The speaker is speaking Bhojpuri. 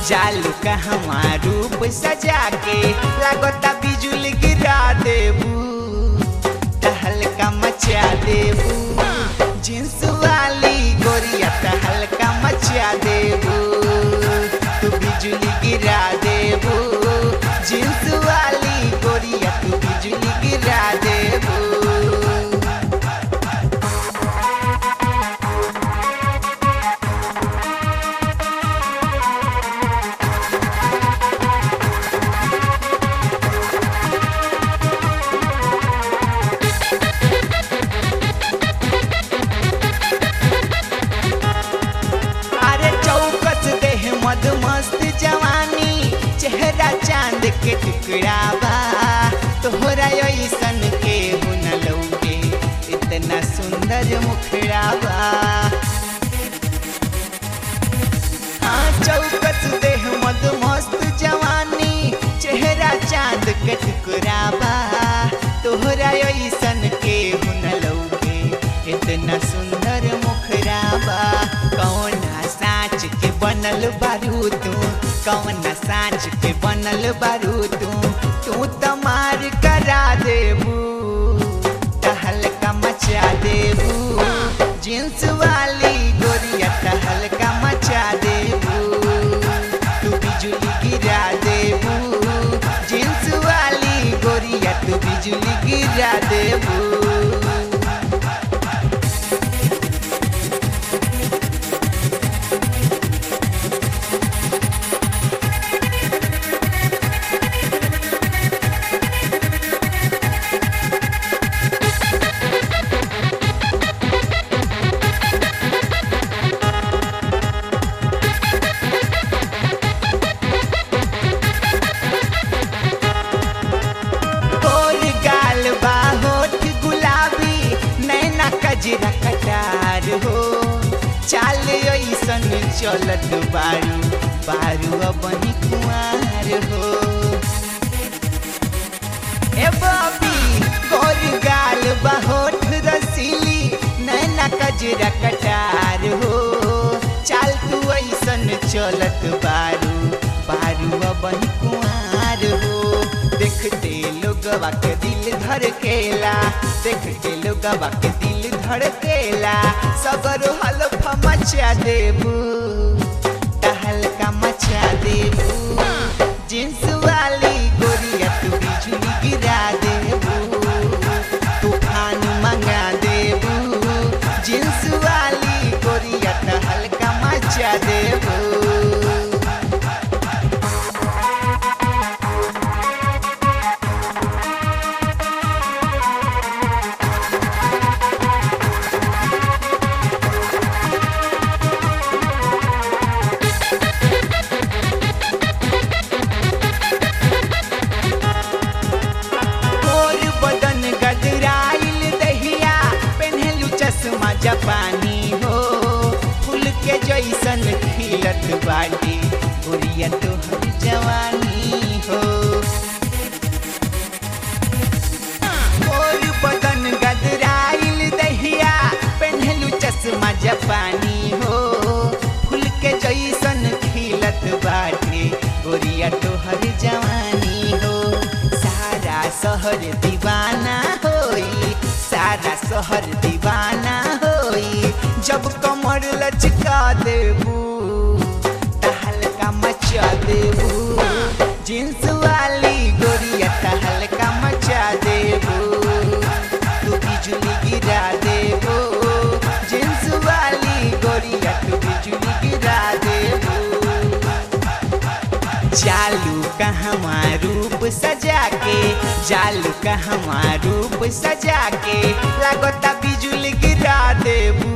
जालू कहवा रूप सजा के लागता बिजुली गिरा देबू तहलका मचा देबू जींस वाली गोरिया तहलका मचा देबू तू बिजुली गिरा देबू जींस वाली गोरिया तू बिजुली गिरा देबू अरे चौकस देह मद मस्त जवानी चेहरा चांद के टुकड़ा बा तोहरा ऐसन के हुन लौके इतना सुंदर मुखड़ा बा हाँ चौकस देह मद मस्त जवानी चेहरा चांद के टुकड़ा बा तोहरा ऐसन के हुन लौके इतना सुंदर मुखड़ा बा कौना साँच के बनल बारू तू कौना साँच के बनल बारू तू तू तो मार करा देबू तहलका मचा देबू जींस वाली गोरिया तहलका मचा देबू तू बिजुली गिरा देबू जींस वाली गोरिया तू बिजुली गिरा देबू तोर गाल बा होठ गुलाबी नैना कजरा कटार हो चाल ऐसन चलत बारू बारू अपनी कुमार हो ए बबी गोर गाल बा होठ रसीली नैना कजरा कटार हो चाल तू ऐसन चलत बारू बारू अपनी कुमार हो देखते लोगवा के दिल धड़केला देखते लोगवा के दिल धड़केला सगरो हलफा मचा देबू तहलका मचा देबू जींस वाली गोरिया तू बिजुली गिरा देबू तूफान मंगा देबू जींस वाली गोरिया तहलका मचा देबू तोर बदन गदराइल दहिया पेन्हलू चश्मा जापानी हो फूल के जैसन खिलत बाटी गोरिया तोहर जवानी हो तोर बदन गदराइल दहिया पेन्हलू चश्मा जापानी हो फूल के जैसन खिलत बाटे गोरिया तोहर जवानी हो सारा शहर दीवाना होई सारा शहर दीवाना होई जब कमर लचका देबू तहलका मचा देबू जींस वाली गोरिया तहलका मचा देबू तू बिजुली गिरा देबू जींस वाली गोरिया तू बिजुली गिरा देबू जालू कहवा रूप सजा के जालू कहवा रूप सजा के लागता बिजुली गिरा देबू